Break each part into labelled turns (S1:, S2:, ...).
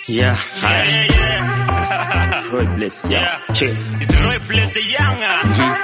S1: Yeah, hi. Roy Bless, yeah. Chill.
S2: It's Roy Bless the Younger.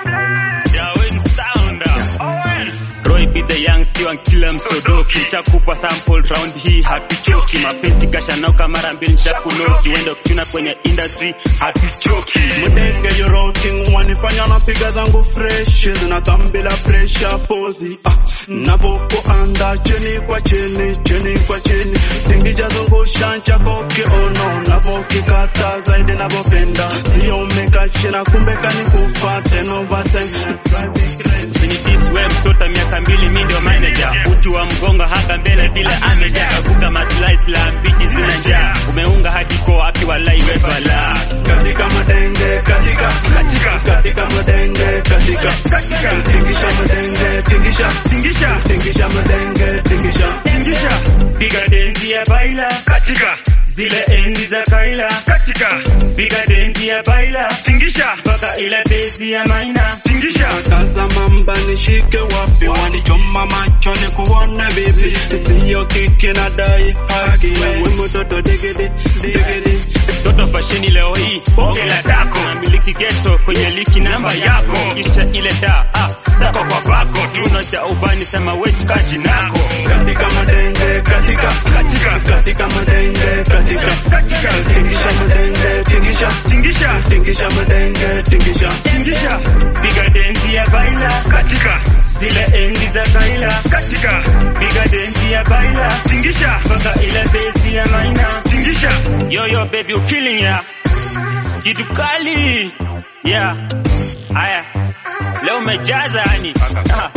S2: Darwin Sounder. Owen.
S1: Roy be the young sio kila msodoki chakupa sample round hii hatuchoki mapenzi kashanauka mara mbili chakunoki wendo kuna kwenye industry hatuchoki
S3: Mudenge you rocking wanifanya napiga zangu fresh zinatambila pressure pozi ah, navoko anda chini kwa chini chini kwa chini singijazungusha chako kiono navokikata zaidi navopenda sio umekachina kumbe kanikufa tenovate
S1: Infinities we mtoto miaka mbili mi ndio manager utu wa mgongo haka mbele vile ameja kavuka maslahi la mbichi zina njaa umeunga hadi ko akiwa lai we bala
S3: katika madenge katika katika katika madenge katika katika tingisha madenge tingisha
S2: Tingisha.
S3: tingisha madenge tingisha
S2: Tingisha.
S1: piga denzi ya baila
S2: Katika.
S1: zile enzi za kaila
S2: Katika.
S1: piga denzi ya baila
S2: Tingisha.
S1: mpaka ile bezi ya maina
S2: Tingisha.
S3: kaza mamba nishike wapi wanichoma macho ni kuone vipi siyo kiki na dai haki we mtoto digidi digidi
S1: toto fasheni leo hii bonge la tako namiliki geto kwenye liki namba yako kisha ile da ah, sako kwa bako kiuno cha ubani sema wechkaji nako
S3: katika madenge katika
S2: Katika.
S3: katika madenge katika
S2: Katika.
S3: tingisha madenge tingisha
S2: Tingisha.
S3: tingisha madenge tingisha
S2: Tingisha.
S1: piga denzi ya baila
S2: Katika.
S1: zile enzi za kaila
S2: Katika.
S1: piga denzi ya baila
S2: Tingisha.
S1: mpaka ile bezi ya maina
S2: Tingisha.
S1: yoyo baby you killing ya kitu kali yeah haya leo umejaza yani Ah.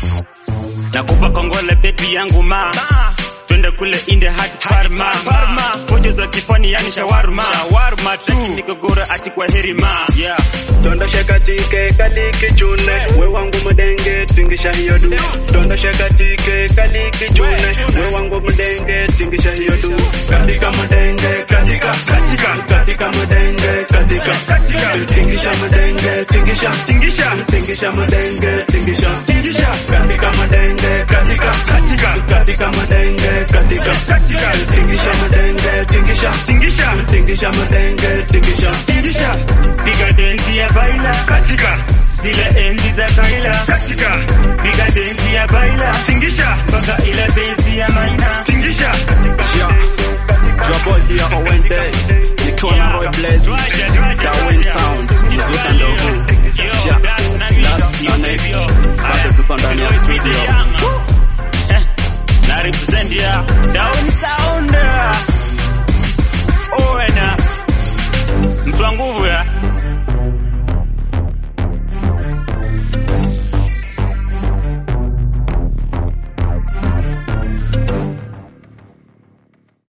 S1: nakupa kongole baby yangu ma twende kule inde hadi parma parma pojo za kifani yani shawarma shawarma tu nikogora ati kwa heri ma yeah
S3: Dondosha katike kaliki chune we wangu mdenge tingisha hiyo du Dondosha katike kaliki chune we wangu mdenge tingisha hiyo du katika mdenge katika
S2: Katika.
S3: katika mdenge katika
S2: Katika.
S3: tingisha mdenge tingisha
S2: Tingisha.
S3: tingisha mdenge tingisha
S2: Tingisha.
S3: katika mdenge katika
S2: Katika.
S3: katika mdenge katika
S2: Katika.
S3: tingisha mdenge tingisha
S2: Tingisha.
S3: tingisha mdenge tingisha
S2: Tingisha.
S1: piga denzi ya baila
S2: Katika.
S1: zile enzi za kaila
S2: Katika.
S1: piga denzi ya baila
S2: Tingisha.
S1: mpaka ile bezi ya maina
S2: Tingisha.
S3: Trouble here Owen Day Nikiwa na Roy Blaze Darwin Sound Mzuka ndo huu Ja, last minute Bado tuko ndani ya studio
S1: na represent ya down sound Owena mtu wa nguvu ya